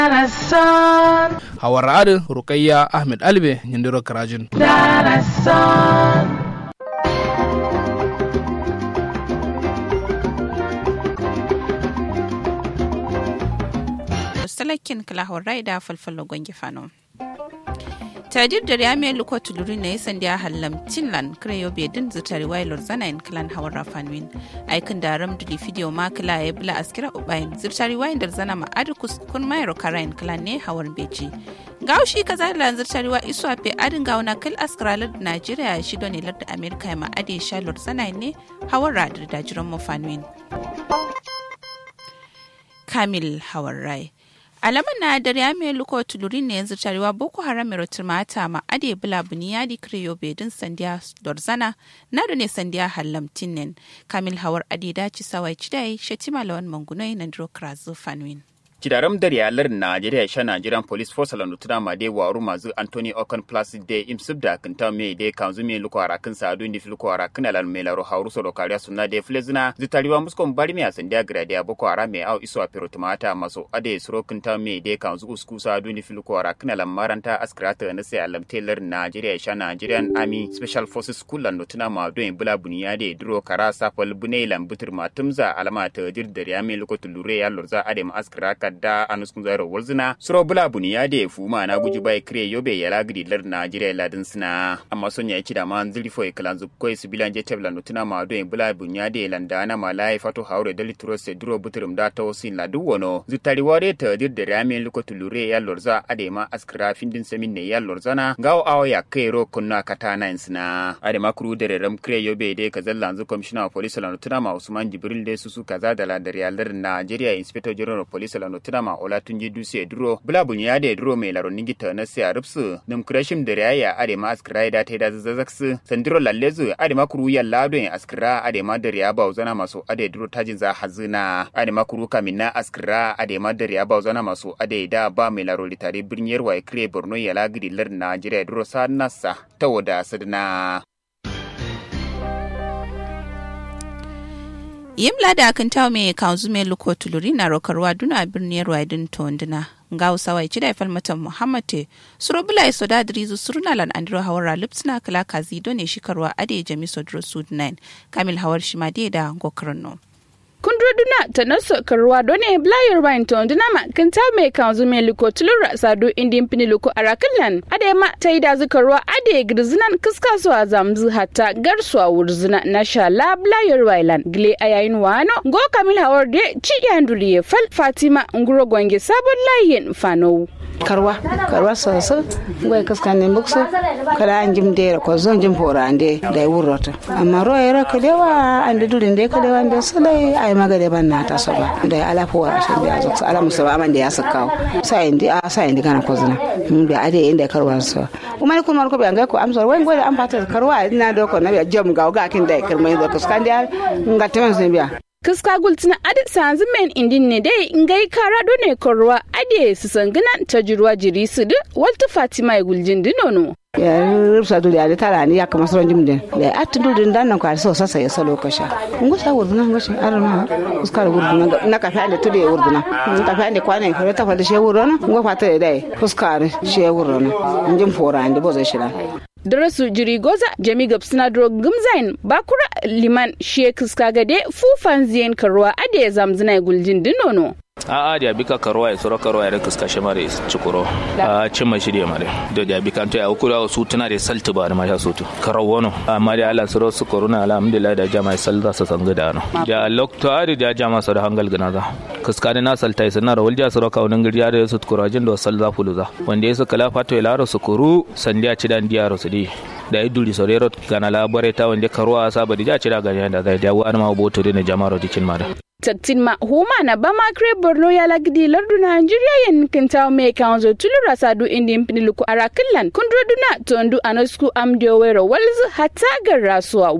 hawar adin rukayya ahmed albe yindiro karajin salakin kalahorai da falfalo gwangi fano tadir da ya mai luko tuluri na yasan da ya hallam tinlan kreyo bai din zutari wailor zana in klan hawar rafanwin aikin da ram duli video ma kala ya bula askira ubayin zutari wayin da zana ma adu kun mayro karayin klan ne hawar beji gaushi kaza da zutari wa isu afe adin gauna kal askira lard najeriya shi don lar da amerika ma ade shalor zana ne hawar radar da jiran mafanwin kamil hawar rai alaman na da ya mai luko tulurin ne yanzu tarewa boko haram mai mata ma ade bula buniyadi kriyo bedin sandiya dorzana na da ne sandiya hallam tinnen kamil hawar ade daci sawai cidai shetima lawan mangunoi na dro krazu fanwin Kidaram da riyalar Najeriya sha Nigerian Police Force la nutuna ma de waru mazu Anthony Okon Plus de imsub da kinta me de kanzu me luko arakin sa adu ndif luko arakin alal me laro hauru so kariya sunna de flezina zitariwa muskon bari me asan dia grade ya boko ara me au iso apiro tumata maso ade suro kinta me de kanzu usku sa adu ndif luko arakin alal maranta askrata na sai alam tailor Najeriya sha Nigerian Army Special Forces School la nutuna ma do en bula buniya de duro kara sapal bunai lambutur matumza alama ta dir da riya me luko tulure ya lurza ade ma askraka da anuskun zairo walzina suro bula buni ya da fuma na guji bai kire yobe ya lagidi lar najeriya ladin sina amma son ya ci da man zili fo iklan zu koi sibilan je tebla nutuna ma do bula buni ya da landa na ma lai fato haure dali turo se duro buturum da ta wasin la duwono zutari ware ta dir da rami luko tulure ya lorza ade ma askra findin semin ne ya lorzana gawo awo ya kai ro kunna kata na sina ade ma kuru da ram kire yobe de kazallan zu commissioner of police la nutuna ma usman jibril de susu kaza da la da riyalar najeriya inspector general of police la nutuna ma ola tunji duse duro bula bunya ya da duro mai laron ningi ta na siya rupsu nim krashim da raya ade ma askira da ta da zazzaksu sandiro lallezu ade ma kuru ya lado en askira ade ma da riya ba uzana masu ade duro tajin za hazina ade ma kuru kamin na askira ade ma da riya ba uzana masu ade da ba mai laro litare birniyar wa kire borno ya lagidi lar najeriya duro sa nasa ta wada sadna yimla da kan tawo me kanzu me luko tuluri na rokarwa duna birniyar wadin tonduna nga usawai chida falmatan muhammad te surobula iso da drizu suruna lan andro hawara lipsna kala kazi done shikarwa ade jami sodro sud 9 kamil hawar shimade da gokarno kundroduna ta naso karwa done blayar bain to ndina ma kan ta me kan zu me liko tulura sado indin pini liko arakallan ade ma ta ida zukarwa ade girzinan kiska so azamzu hatta garsuwa wurzina na sha la blayar wailan gile ayayin wano go kamil hawar de ci yanduli fal fatima nguro gwange sabon layin fano karwa karwa soso ngoy kaskan ne bukso kala anjim de ko zon jim fora ande da wurrota amma ro era kalewa ande dulin de kalewa ande sale ay magade ban na ta soba da ala fora shi da zo ala musaba man da ya sakaw sai indi a sai indi kana ko zina mun be ade inda karwa so umar ko mar ko be ngai ko amsor wen ngoy am pata karwa ina do ko na be jom ga ga kin da kirmai do kaskan da ngateman sun biya kiska gultina adi sanzu men indin ne dai ngai kara do ne korwa adi su sangana ta jirwa jiri su du walta fatima ya guljin dinono ya rufsa dole ya tara ni ya kama sauran jimdin da ya atu dole dan nan kwari so sasa ya salo kasha ngo sa wurduna ngo shi arma uskar wurduna na kafa da tude wurduna na kafa da kwana fa ta fa da she wurduna ngo fata da dai uskar she wurduna injin fora ande bo zai shira darasu jiri goza jami gabsina dro gumzain bakura liman sheik skagade fufan ziyan karuwa ade zamzina guljin dinono a a da bika karuwa ya sura karuwa ya kuska shi mare cikuro a cin mai shirya mare da da bika to ya kula su tana da saltu ba da masha sutu karawo no amma da Allah sura su koruna alhamdulillah da jama'a salza su sanga da no da lokta da jama'a su da hangal gana za kuska da na salta sai na rawal ja sura kaunin girya da su kurajin da salza fuluza wanda ya su kala fato ya laro su kuru sandiya ci dan diyaro su di da ya duri sorero gana labare ta wanda karuwa saba da ja ci da ganya da zai dawo an ma boto da jama'ar dikin mara taktin ma huma na bama kre borno ya lagdi lardu nigeria yen kintaw me kanzo tulura sadu indi mpini luku arakillan kundroduna tondu anasku amdio wero walzu hata garrasuwa